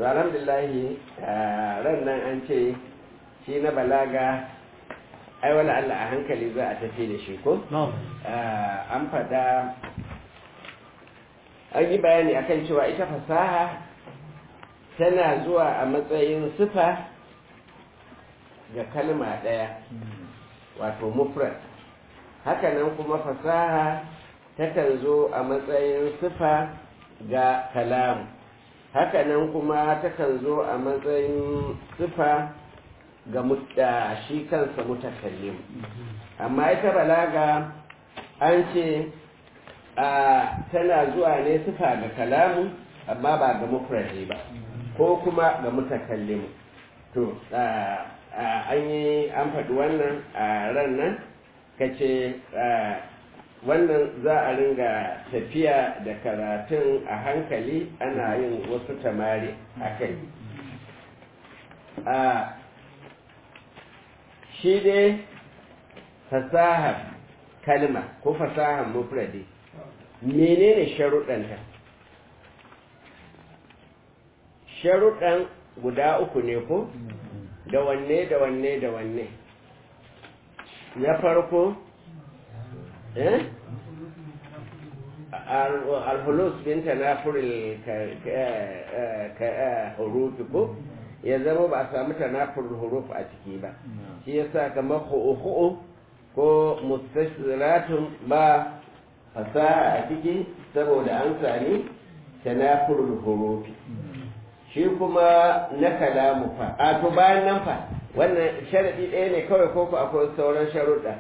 to alhamdulillahi ran nan an ce shi na balaga ai wala Allah a hankali za a tafi da shi ko an faɗa an yi bayani akan cewa ita fasaha tana zuwa a matsayin sifa ga kalma ɗaya wato mufrad hakanan kuma fasaha takan zo a matsayin sifa ga kalamu hakanan kuma takan zo a matsayin sifa ga shi kansa mutakallim amma ita balaga an ce tana zuwa ne sifa ga kalamu amma ba ga mufradi ba ko kuma ga mutakallim to an yi an faɗi wannan a ran nan ka ce wannan za a ringa tafiya da karatun a hankali ana yin wasu tamari a kai shi dai fasahar kalma ko fasahar mufradi menene sharuɗanta sharuɗan guda uku ne ko da wanne da wanne da wanne na farko eh alhulus bin tanafuril hurufi ko ya zama ba a samu tanafuril huruf a ciki ba shi yasa kamar hu'u ko mustashziratun ba fasaha a ciki saboda an sami tanafuril hurufi shi kuma na kalamu fa a to bayan nan fa wannan sharadi ɗaya ne kawai ko ku akwai sauran sharuɗa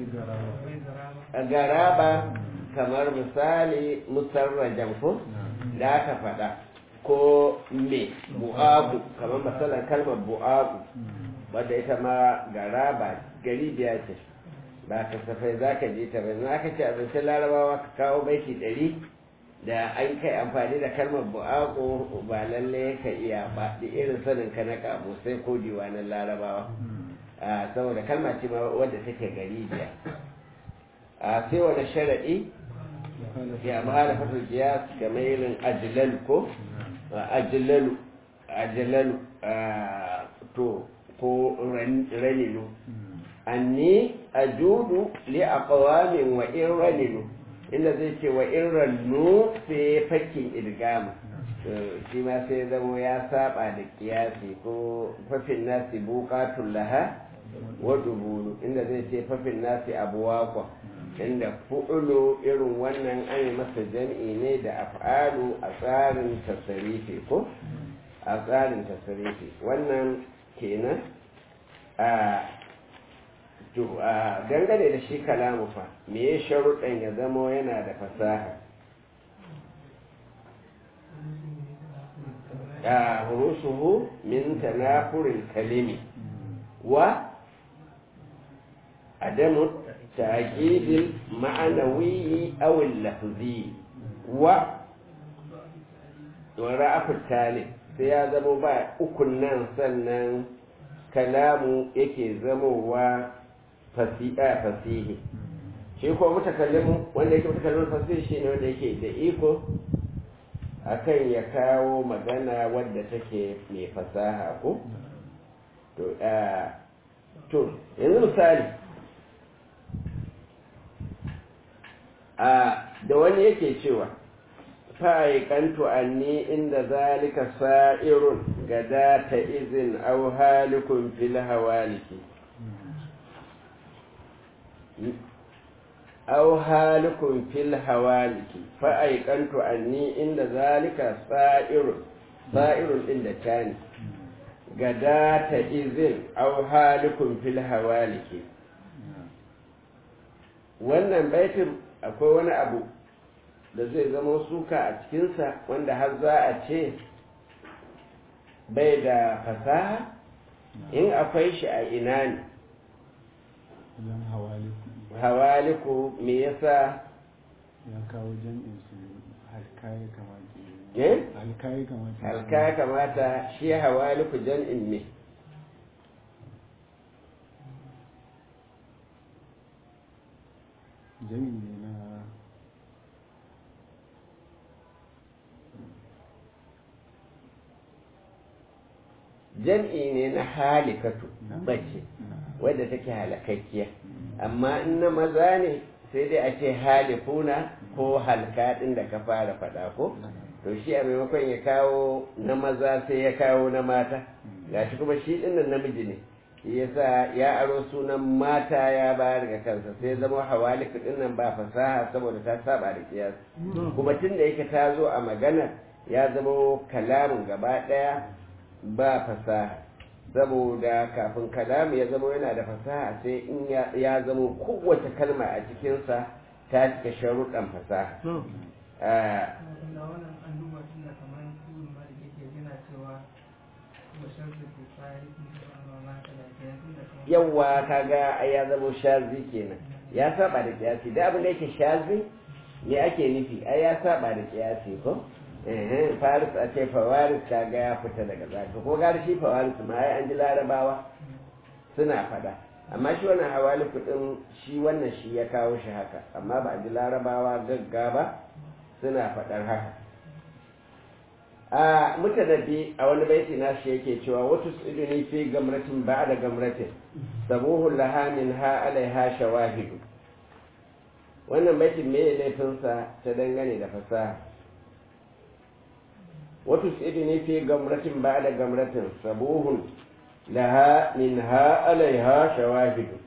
garaba kamar misali musarrajan ko da aka faɗa ko me bu'abu kamar misalan kalmar bu'abu wadda ita ma garaba gari biya ce ba kasafai za ka je ta bai aka ce abincin larabawa ka kawo baiti ɗari da an kai amfani da kalmar bu'aku ba lalle ka iya ba da irin sanin ka na kamo sai ko diwanan larabawa saboda kalma ce ma wadda take gari biya a sai wani sharaɗi ya mahala fatul kiyas kamar irin ajilalu ko ajilalu ajilalu to ko ranilu anni ajudu li aqwamin wa in ranilu inda zai ce wa in rannu sai fakin idgama shi ma sai zamo ya saba da kiyasi ko fafin nasi bukatun laha wa dubulu inda zai ce fafin nasi abuwakwa inda fu'ulu irin wannan an yi masa jam'i ne da af'alu a tsarin tasarifi ko a tsarin tasarifi wannan kenan a dangane da shi kalamu fa me ya sharuɗan ya zamo yana da fasaha a hurusuhu min tanafurin kalimi wa adamu taƙidil ma'anawi awil lafzi wa wara afirtali sai ya zama ba ukun nan sannan kalamu yake zamowa fasiha fasihi shi ko mutakallimu wanda yake mutakallimin fasihi shi ne wanda yake da iko akan ya kawo magana wadda take mai fasaha ko to to yanzu misali a da wani yake cewa fa'ikantu anni inda zalika sa'irun gada ta izin au halikun fil hawaliki أو هالك في الهوالك فأيقنت أني عند ذلك صائر صائر عند كان غداة إذن أو هالك في الهوالك wannan baitin akwai wani abu da zai zama suka a cikinsa wanda har za a ce bai da fasaha in akwai shi a ina ne hawaliku me yasa ya kawo jam'in su halkaye kamata eh halkaye kamata halka kamata shi hawaliku jam'in ne jam'in ne na jam'i ne na halikatu mace wadda take halakakkiya amma in na maza ne sai dai a ce halifuna ko halka ɗin da ka fara faɗa ko to shi a maimakon ya kawo na maza sai ya kawo na mata gashi kuma shi ɗin nan namiji ne yasa ya aro sunan mata ya bayar ga kansa sai zama hawaliku ɗin nan ba fasaha saboda ta saba da kiyas kuma tun da yake ta zo a magana ya zama kalamin gaba ɗaya ba fasaha saboda kafin kalamu ya zama yana da fasaha sai in ya zama kowace kalma a cikinsa ta cika sharuɗan fasaha yawwa kaga ai ya zama shazi kenan ya saba da kiyasi da abin da yake shazi ne ake nufi ai ya saba da kiyasi ko faris a ce fawaris kaga ya fita daga zaka ko gari shi fawaris ma ai an ji larabawa suna fada amma shi wannan hawali kudin shi wannan shi ya kawo shi haka amma ba a ji larabawa gagga ba suna fadar haka a mutanabbi a wani baiti na shi yake cewa wata iduni fi gamratin ba da gamratin sabuhun laha min ha alaiha shawahidu wannan baitin me laifinsa ta dangane da fasaha wata iduni fi gamratin ba da gamratin sabuhun laha min ha alaiha shawahidu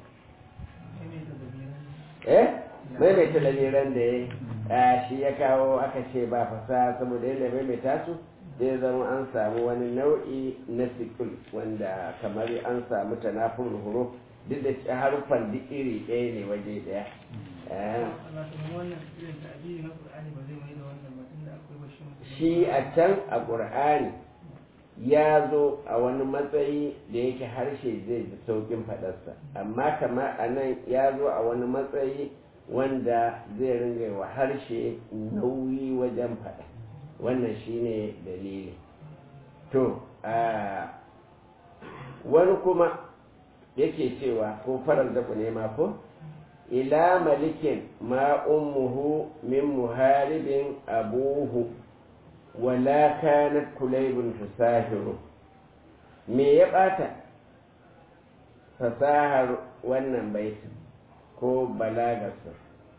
eh maimaita lamiran da ya shi ya kawo aka ce ba fasaha saboda yadda maimaita su zai zama an samu wani nau'i na sikul wanda kamar an samu tanafin huruf duk da harufan duk iri ɗaya ne waje ɗaya shi a can a ƙur'ani ya zo a wani matsayi da yake harshe zai ji sauƙin faɗarsa amma kama a nan ya zo a wani matsayi wanda zai ringa wa harshe nauyi wajen faɗa wannan shine dalili to wani kuma yake cewa ko farar da ne ma ko ila malikin ma ummuhu min muharibin abuhu wala kanat kulaybun tusahiru me ya bata fasahar wannan baitin ko balagarsa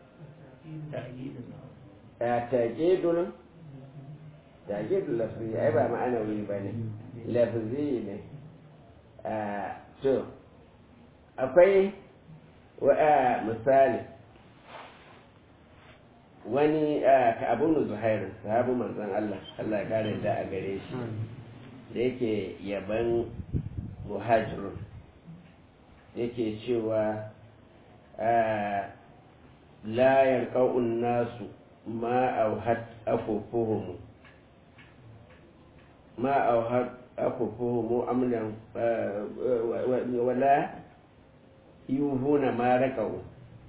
a taƙidul taƙidul lafi ai ba ma'anawi ba ne lafi ne a to akwai wa'a misali wani ka abun zuhairu sahabu manzan Allah Allah kare da a gare shi da yake yaban muhajirun yake cewa la yarqa'un nasu ma auhat afufuhum ma auhat afufuhum amlan wala yuhuna ma raqa'u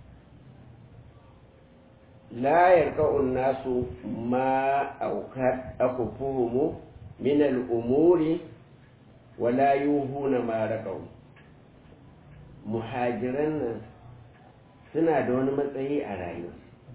la yarqa'un nasu ma auhat afufuhum min al-umuri wala yuhuna ma raqa'u muhajiran nan suna da wani matsayi a rayuwa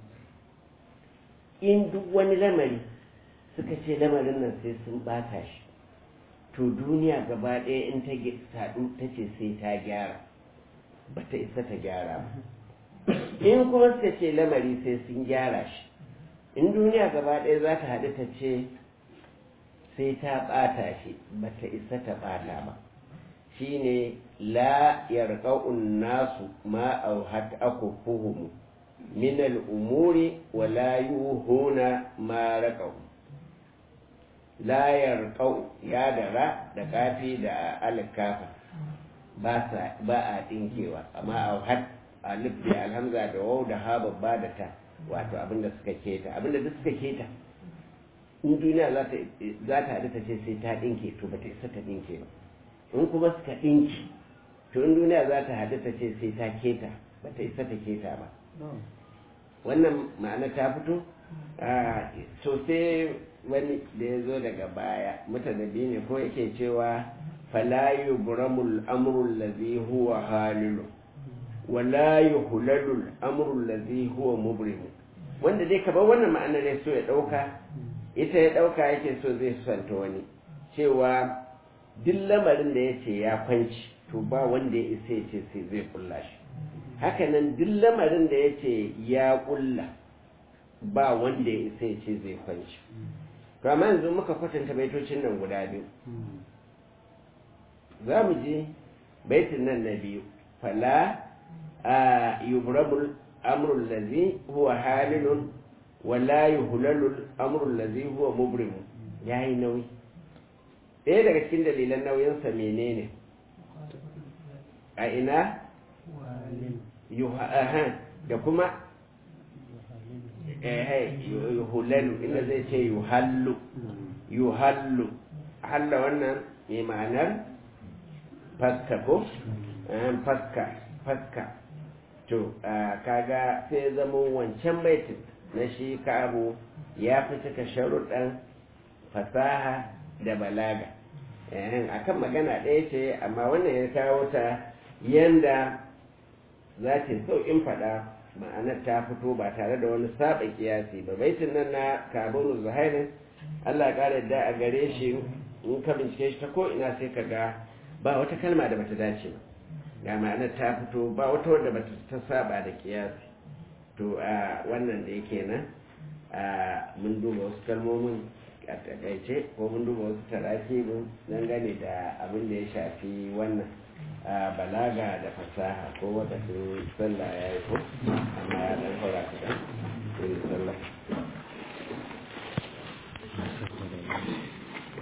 in duk wani lamari suka ce lamarin nan sai sun bata shi to duniya gaba ɗaya in ta saɗu ta ce sai ta gyara ba ta isa ta gyara ba in kuma suka ce lamari sai sun gyara shi in duniya gaba ɗaya za ta haɗu ta ce sai ta ɓata shi ba ta isa ta ɓata ba shine la yarqa'un nasu ma auhat akufuhum min al-umuri wa la yuhuna ma raqaw la yarqa'u ya dara da kafi da alkafa ba sa ba a dinkewa amma auhat alif da alhamza da waw da ha babba da ta wato abinda suka keta abinda duk suka keta in duniya za ta za ta hadu ta ce sai ta dinke to ba ta isa ta dinke ba in kuma suka ɗinki to in duniya za ta haɗu ta ce sai ta keta ba ta isa ta keta ba wannan ma'ana ta fito so sai wani da ya zo daga baya mutane biyu ne ko yake cewa falayu buramul amrul ladhi huwa halilu wala yuhlalul amrul ladhi huwa mubrim wanda dai ka bar wannan ma'anar ya so ya ɗauka ita ya ɗauka yake so zai santa wani cewa duk lamarin da ya ce ya kwanci to ba wanda ya isa ya ce sai zai kulla shi hakanan duk lamarin da ya ce ya kulla ba wanda ya isa ya ce zai kwanci to amma yanzu muka kwatanta baitocin nan guda biyu za mu je baitin nan na biyu fala a yubrabul amrul lazi huwa halilun wala yuhlalul amrul lazi huwa mubrimu yayi nauyi ɗaya daga cikin dalilan nauyinsa menene a ina da kuma yuhulalu inda zai ce yuhallu yuhallu halla wannan mai ma'anar faska ko faska faska to kaga sai zama wancan baitin na shi ka'abu ya fi cika sharuɗan fasaha da balaga akan magana ɗaya ce amma wannan ya kawo ta yanda za ta sauƙin faɗa ma'anar ta fito ba tare da wani saba kiyasi ba baitin nan na kaburu zuhairin allah ƙara da a gare shi in ka bincike shi ta ko ina sai ka ga ba wata kalma da bata dace ba ga ma'anar ta fito ba wata wadda bata ta saba da kiyasi to a wannan da yake nan mun duba wasu kalmomin a takaice ko mun duba wasu tarakibin dangane da abin da ya shafi wannan balaga da fasaha ko wakacin sallah ya yi ko amma ya dan haura kaɗan irin sallah